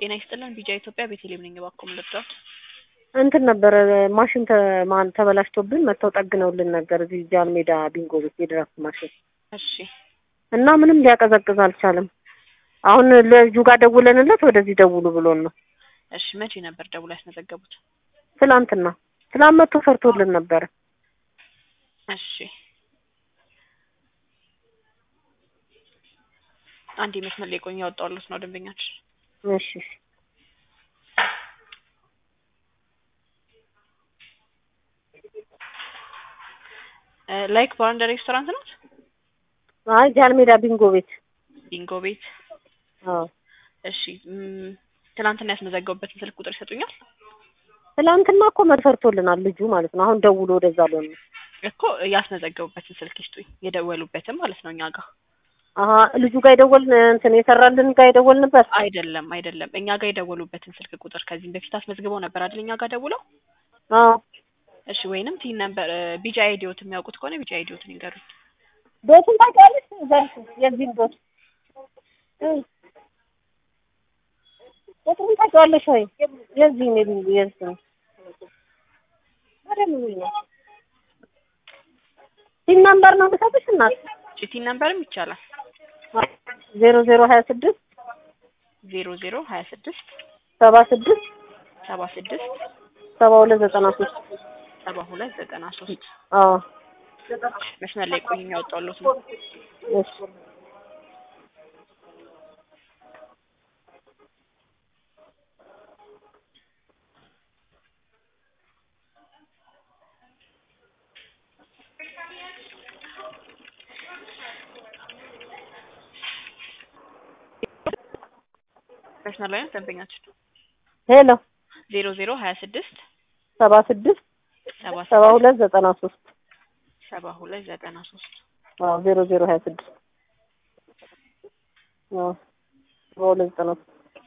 ጤና ይስጥልን ቢጃ ኢትዮጵያ ቤተልሔም ነኝ። እባክዎ ምን ልርዳዎት? እንትን ነበረ ማሽን ተ- ማን ተበላሽቶብን መጥተው ጠግነውልን ነበር እዚህ ጃን ሜዳ ቢንጎ ቤት የድራፍት ማሽን እሺ እና ምንም ሊያቀዘቅዝ አልቻለም። አሁን ልጁ ጋር ደውለንለት ወደዚህ ደውሉ ብሎን ነው። እሺ መቼ ነበር ደውሎ ያስመዘገቡት? ትላንትና ትላንት መጥቶ ሰርቶልን ነበረ። እሺ አንድ መስመር ላይ ቆዩ፣ ያወጣሁልዎት ነው ደንበኛችን። እሺ እ ላይክ ባር ሬስቶራንት ናት? አይ ጃን ሜዳ ቢንጎ ቤት ቢንጎ ቤት። አዎ እሺ ም፣ ትናንትና ያስመዘገቡበትን ስልክ ቁጥር ይሰጡኛል? ትላንትና እኮ መጥቶ ሰርቶልናል ልጁ ማለት ነው። አሁን ደውሎ ወደዛ ብሎን ነው። እኮ ያስመዘገቡበትን ስልክ ይስጡኝ፣ የደወሉበትን ማለት ነው እኛ ጋር አሀ ልጁ ጋር የደወልን እንትን የሰራልን ጋር የደወልንበት አይደለም አይደለም፣ እኛ ጋር የደወሉበትን ስልክ ቁጥር ከዚህም በፊት አስመዝግበው ነበር አይደል? እኛ ጋር ደውለው። አዎ እሺ ወይንም ቲን ነበር ቢጃ አይዲዮት የሚያውቁት ከሆነ ቢጃ አይዲዮትን ይንገሩኝ። ቤቱን ታውቂያለሽ? ዘርፍ የዚህን ቤት እ ቤቱን ታውቂዋለሽ ወይ? የዚህን የቢንጎ የዚህን በደምብ ነው ሲን ነምበር ነው የምሰጥሽ እናት ቲን ነምበርም ይቻላል። ዜሮ ዜሮ ሀያ ስድስት ዜሮ ዜሮ ሀያ ስድስት ሰባ ስድስት ሰባ ስድስት ሰባ ሁለት ዘጠና ሶስት ሰባ ሁለት ዘጠና ሶስት አዎ መስመር ላይ ቆዩ፣ ያወጣሁልዎት ነው። እሺ መስመር ላይ ነው ደንበኛችን። ሄሎ ዜሮ ዜሮ ሀያ ስድስት ሰባ ስድስት ሰባ ሰባ ሁለት ዘጠና ሶስት ሰባ ሁለት ዘጠና ሶስት አዎ ዜሮ ዜሮ ሀያ ስድስት አዎ ሰባ ሁለት ዘጠና ሶስት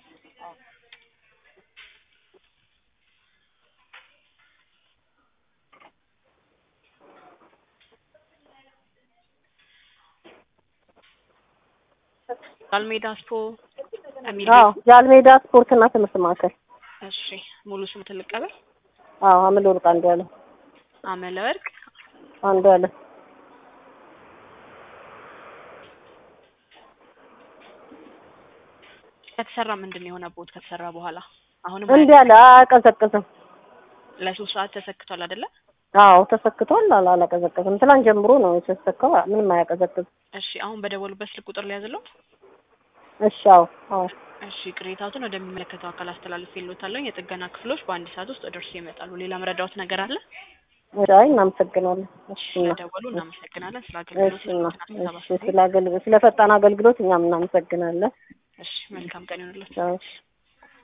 ጃልሜዳ ስፖ የሚል አዎ ጃልሜዳ ስፖርትና ትምህርት ማዕከል እሺ ሙሉ ስም ትልቀበል አዎ አምል ወርቅ አንዱ ያለ አመለ ወርቅ አንዱ ያለ ከተሰራ ምንድን ነው የሆነ ቦት ከተሰራ በኋላ አሁንም እንዲ ያለ አያቀዘቅዝም ለሶስት ሰዓት ተሰክቷል አይደለ? አዎ ተሰክቷል አላ አላቀዘቅዝም ትላንት ጀምሮ ነው የተሰካው ምንም አያቀዘቅዝም እሺ አሁን በደወሉበት ስልክ ቁጥር ሊያዝልዎት? እሺ አዎ አዎ እሺ ቅሬታዎትን ወደሚመለከተው አካል አስተላልፌልዎታለሁ። የጥገና ክፍሎች በአንድ ሰዓት ውስጥ ደርሰው ይመጣሉ። ሌላ መረዳዎት ነገር አለ? አይ እናመሰግናለን እሺ እና ስለደወሉ እናመሰግናለን። ስለ አገልግሎት እሺ እና እሺ ስለ አገልግሎት ስለ ፈጣን አገልግሎት እኛም እናመሰግናለን እሺ መልካም ቀን ይሁንልዎት። እሺ